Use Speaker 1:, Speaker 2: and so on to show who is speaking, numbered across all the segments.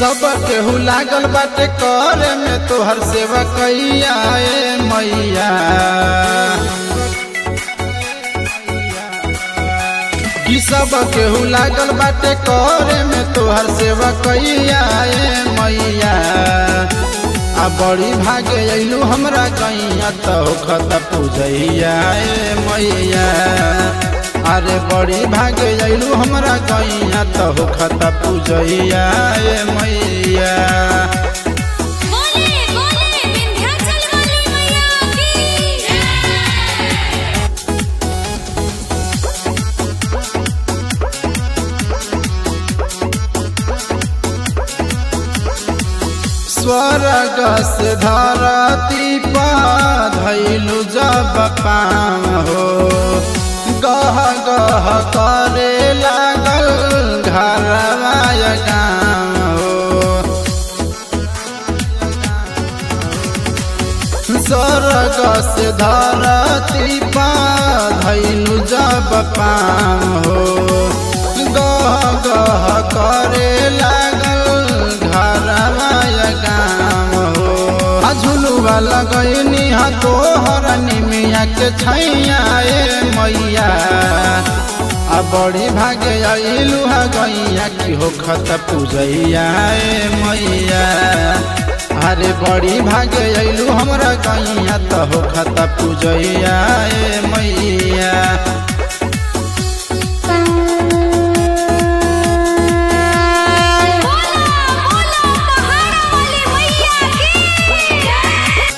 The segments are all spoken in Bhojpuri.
Speaker 1: सब केहू लागल बाटे करे में तोहर सेवा कैया ए मैया कि सब केहू लागल बाटे करे में तोहर सेवा कैया ए मैया आ बड़ी भागे अइलू हमरा कैया तो खत पूजैया ए मैया अरे बड़ी भागे अइलू हमरा कैया तो खत पूजैया ए मैया
Speaker 2: बोले बोले विंध्याचल वाली मैया की
Speaker 1: स्वर्ग से धरती पर धैलू जब पाम हो गह गह करे लागल घरवाय गाम हो स्वर्ग से धरती पर धैलू जब पाम हो गह गह करे लागल घरवाय गाम हो आ झुलुआ लगैनी हा तोहर निमिया के छैया ए मैया आ बड़ी भागे अइलू हा गैया की हो खत पूजैया ए मैया अरे बड़ी भागे अइलू हमरा गैया तो हो खत पूजैया ए मैया
Speaker 2: बोला बोला पहाड़ वाली मैया की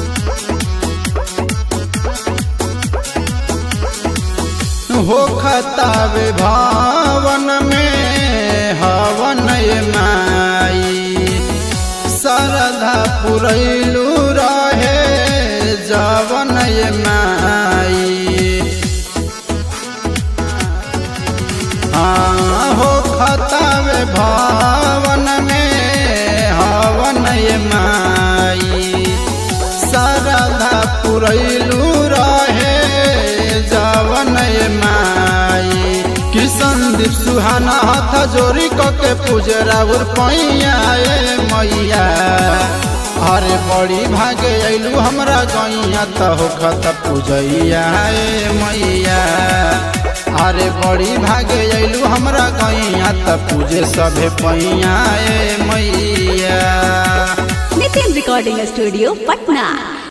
Speaker 1: हो खतावे भावन में हवन ये माई सरधा पुरैलू रहे जवन ये माई हाँ हो खतावे भावन में हवन ये माई सरधा पुरैलू रहे जवन ये माई कि संदीप सुहाना हाथ जोड़ी के पूजरा उर पैया ए मैया अरे बड़ी भागे अइलू हमरा गैया तो हो खत पूजैया ए मैया अरे बड़ी भागे अइलू हमरा गैया त पूजे सभे पैया ए मैया
Speaker 3: नितिन रिकॉर्डिंग स्टूडियो पटना